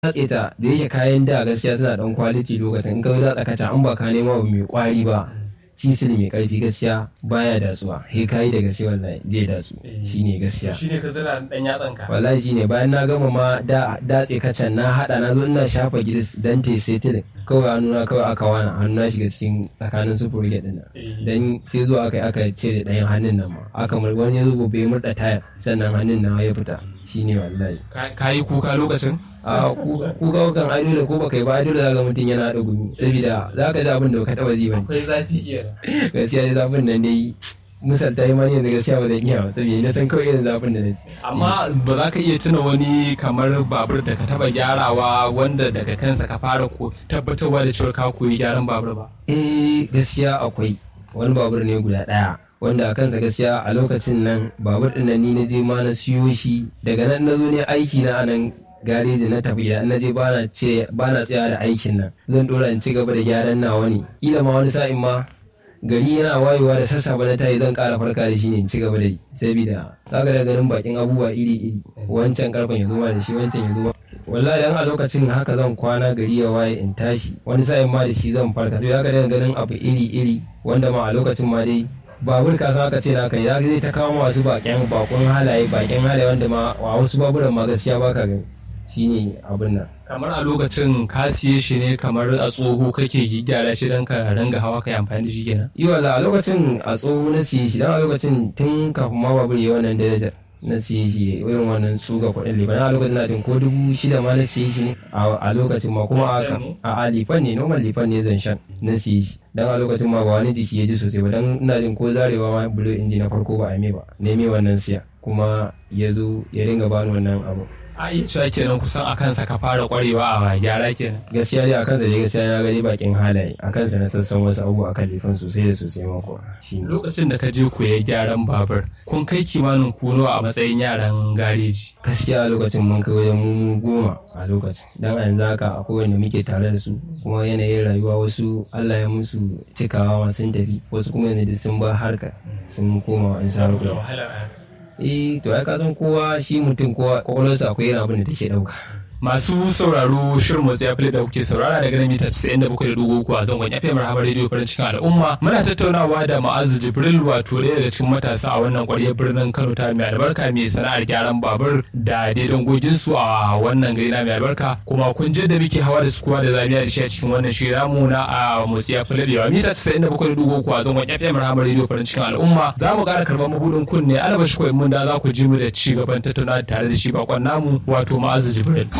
datse ta da yake kayan da gaskiya suna dan quality lokacin in ka datsa kaca an ba ka nema abu mai kwari ba cisil mai karfi gaskiya baya datsuwa he kayi da gaske wallahi zai datsu shine gaskiya shine ka zira dan yatsan ka wallahi shine bayan na gama ma da datse kacan na hada na zo ina shafa gilis dan te setil kawai hannuna kawai aka wana hannu na shiga cikin tsakanin su furge din nan dan sai zo aka aka cire ɗayan hannun nan ma aka mur wani ya zo bai murda tayar sannan hannun na ya fita shine wallahi ka yi kuka lokacin a kuka kan ai dole ko baka yi ba ai dole zaka mutum yana da gumi saboda zaka ji abin da baka taba ji bane akwai zafi kenan gaskiya dai zafin nan dai misalta yi mani yanzu gaskiya ba zan iya ba saboda na san kawai irin zafin da na ji amma ba za ka iya tuna wani kamar babur da ka taba gyarawa wanda daga kansa ka fara ko tabbatarwa da cewa ka koyi gyaran babur ba eh gaskiya akwai wani babur ne guda ɗaya wanda a kansa gaskiya a lokacin nan babur ɗin nan ni na je ma na siyo shi daga nan na zo ne aiki na anan gareji na tafiya na je bana ce bana tsaya da aikin nan zan dora in ci gaba da gyaran nawa ne kila ma wani sa'in ma gari yana wayewa da sassafe na tayi zan kara farka da shi ne in ci gaba da yi saboda zaka da ganin bakin abubuwa iri iri wancan karfen ya zo ma da shi wancan ya zo ma wallahi dan a lokacin haka zan kwana gari ya waye in tashi wani sa'in ma da shi zan farka sai zaka da ganin abu iri iri wanda ma a lokacin ma dai babur ka san aka ce na kai zai ta kawo masu bakin bakon halaye bakin halaye wanda ma a wasu baburan ma gaskiya baka gani shine abin nan kamar a lokacin ka siye shi ne kamar a tsoho kake gyara shi don ka ranga hawa kai amfani da shi kenan yi wala a lokacin a tsoho na siye shi dan a lokacin tun kafin ma babur ya wannan darajar na siye shi irin wannan suga kuɗin liban a lokacin na jin ko dubu shida ma na siye shi ne a lokacin ma kuma a a lifan ne normal lifan ne zan shan na siye shi dan a lokacin ma ba wani jiki ya ji sosai ba dan ina jin ko zarewa ma bulo inji na farko ba a me ba neme wannan siya kuma ya zo ya ringa bani wannan abu a iya cewa kenan kusan a kansa ka fara kwarewa a gyara kenan gaskiya dai a kansa dai gaskiya na gani bakin halaye a kansa na sassan wasu abubuwa akan lifan sosai da sosai mako shi lokacin da ka je koya gyaran babur kun kai kimanin kuno a matsayin yaran gareji gaskiya a lokacin mun kai wajen mu goma a lokacin dan a yanzu haka akwai wanda muke tare da su kuma yanayin rayuwa wasu Allah ya musu cikawa sun tafi wasu kuma yanzu sun ba harka sun koma an sa eh to ai ka san kowa shi mutum kowa kwakwalwarsa akwai irin abin da take dauka masu sauraro shirin motsi ya da kuke saurara daga nan mita 97.3 a zangon FM Rahama Radio farin cikin al'umma muna tattaunawa da Ma'azu Jibril wato ɗaya daga cikin matasa a wannan ƙwaryar birnin Kano ta mai albarka mai sana'ar gyaran babur da daidan gogin su a wannan gari na mai albarka kuma kun je da muke hawa da su kuwa da zamiya da shi a cikin wannan shiri namu na a motsi ya da mita 97.3 a zangon FM Rahama Radio farin cikin al'umma za mu ƙara karɓar mabudin kunne alaba shi ko mun da za ku ji mu da ci gaban tattaunawa tare da shi bakon namu wato Ma'azu Jibril.